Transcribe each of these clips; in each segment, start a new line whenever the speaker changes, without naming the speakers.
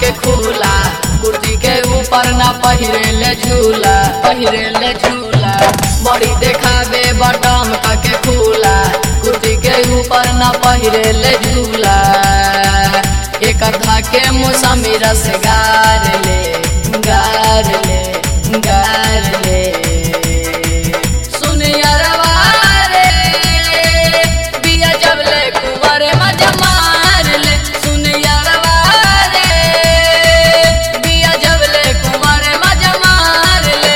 के खुला कुर्ती के ऊपर ना पहिरे ले झूला पहिरे ले झूला बड़ी देखावे बटम के खुला कुर्ती के ऊपर ना पहिरे ले झूला एक के मौसमी रस गार ले गार ले गार ले सुन यारवा रे बिया जब ले कुंवर मजा मार ले सुन यारवा रे बिया जब ले कुंवर मजा मार ले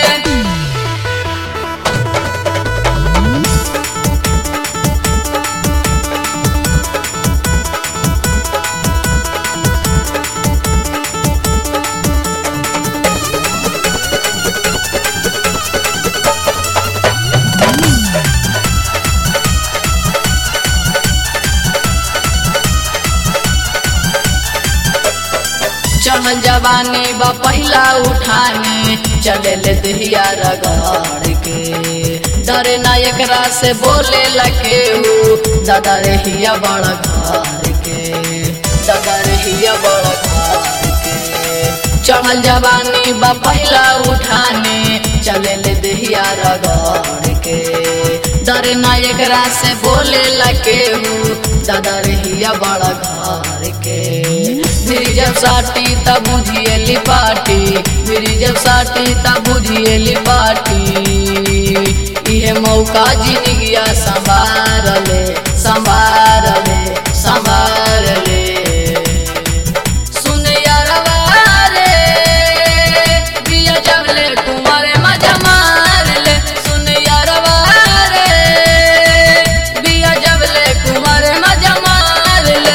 चढ़ल जवानी बा पहिला उठाने चले ले दहिया रगड़ के डरे ना एकरा से बोले लगे दादा रहिया बड़ा घर के दादा रहिया बड़ा घर के चढ़ल जवानी बा पहिला उठाने चले ले दहिया रगड़ के डरे ना एकरा से बोले लगे दादा रहिया बड़ा घर के मेरी जब साटी तब बुझिए पाटी मेरी जब साटी तब बुझिए पाटी ये मौका जिंदगिया संभार ले संभार ले संभार ले सुन यारवा रे बिया जब ले कुंवर मजा मार ले सुन यारवा रे बिया जब ले कुंवर मजा मार ले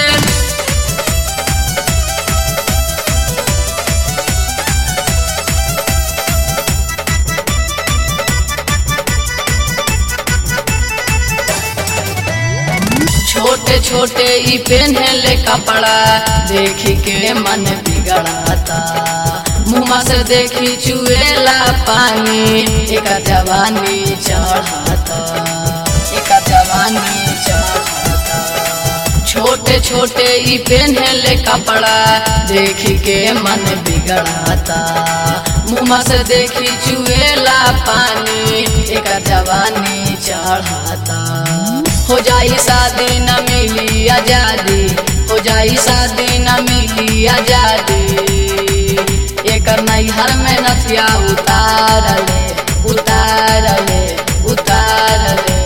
छोटे छोटे ई पहने कपड़ा देखी के मन बिगड़ाता मुँह से देखी चुएला पानी एक जवानी चढ़ाता एक जवानी चढ़ाता छोटे छोटे ई पहने कपड़ा देखी के मन बिगड़ाता मुँह से देखी चुएला पानी एक जवानी चढ़ाता हो जाई शादी न मिली आजादी हो जाई शादी न मिली आजादी एक नैहर में नथिया उतार ले उतार ले उतार ले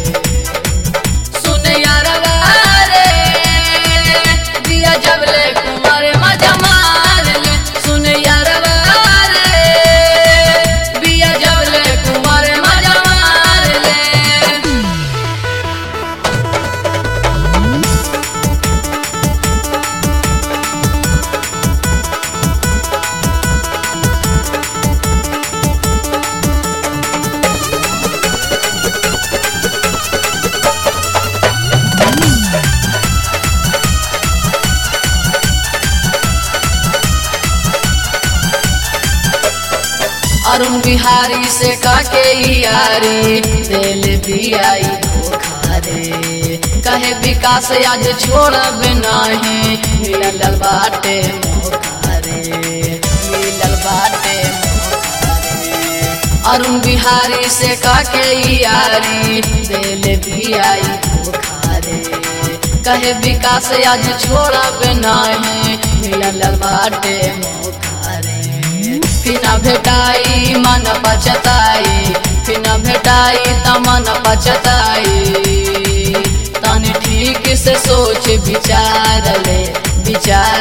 सुन यारवा रे दिया जब ले कुंवर मजा मार ले सुन यारवा रे बिया जब ले कुंवर मजा मार ले अरुण बिहारी से काके यारी दिल दियाई धोखा रे कहे विकास आज छोड़ब नहीं मिलल बाटे मौका रे मिलल बाटे मौका रे अरुण बिहारी से काके यारी दिल दियाई धोखा रे कहे विकास आज छोड़ब नहीं मिलल बाटे मौका रे फिना भेटाई मन पचताई फिना भेटाई त मन पचताई तन ठीक से सोच विचार ले विचार